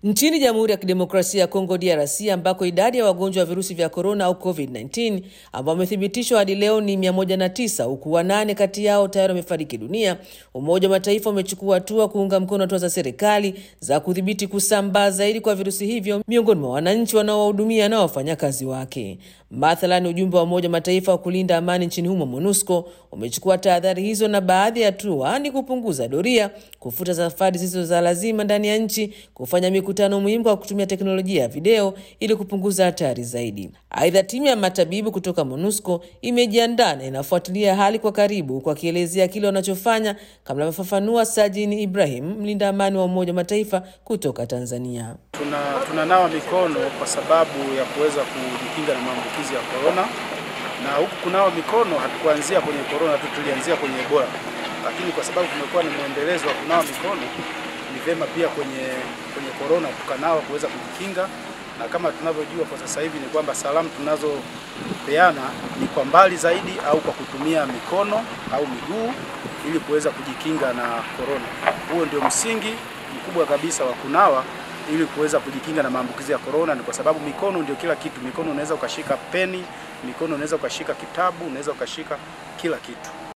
Nchini Jamhuri ya Kidemokrasia ya Kongo DRC, ambako idadi ya wagonjwa wa virusi vya korona au COVID-19 ambao wamethibitishwa hadi leo ni 109 huku wanane kati yao tayari wamefariki dunia, Umoja wa Mataifa umechukua hatua kuunga mkono hatua za serikali za kudhibiti kusambaa zaidi kwa virusi hivyo miongoni mwa wananchi wanaowahudumia na wafanyakazi wake. Mathalan, ujumbe wa Umoja wa Mataifa wa kulinda amani nchini humo MONUSCO umechukua tahadhari hizo, na baadhi ya hatua ni kupunguza doria, kufuta safari zisizo za lazima ndani ya nchi, kufanya mikutano muhimu kwa kutumia teknolojia ya video ili kupunguza hatari zaidi. Aidha, timu ya matabibu kutoka MONUSCO imejiandaa na inafuatilia hali kwa karibu, kwa kielezea kile wanachofanya, kama anavyofafanua Sajini Ibrahim, mlinda amani wa Umoja wa Mataifa kutoka Tanzania. Tuna tunanawa mikono kwa sababu ya kuweza kujikinga na maambukizi ya korona, na huku kunawa mikono hatukuanzia kwenye korona tu, tulianzia kwenye Ebola, lakini kwa sababu kumekuwa ni mwendelezo wa kunawa mikono, ni vema pia kwenye kwenye korona tukanawa kuweza kujikinga, na kama tunavyojua kwa sasa hivi ni kwamba salamu tunazopeana ni kwa mbali zaidi au kwa kutumia mikono au miguu ili kuweza kujikinga na korona. Huo ndio msingi mkubwa kabisa wa kunawa ili kuweza kujikinga na maambukizi ya korona. Ni kwa sababu mikono ndio kila kitu. Mikono unaweza ukashika peni, mikono unaweza ukashika kitabu, unaweza ukashika kila kitu.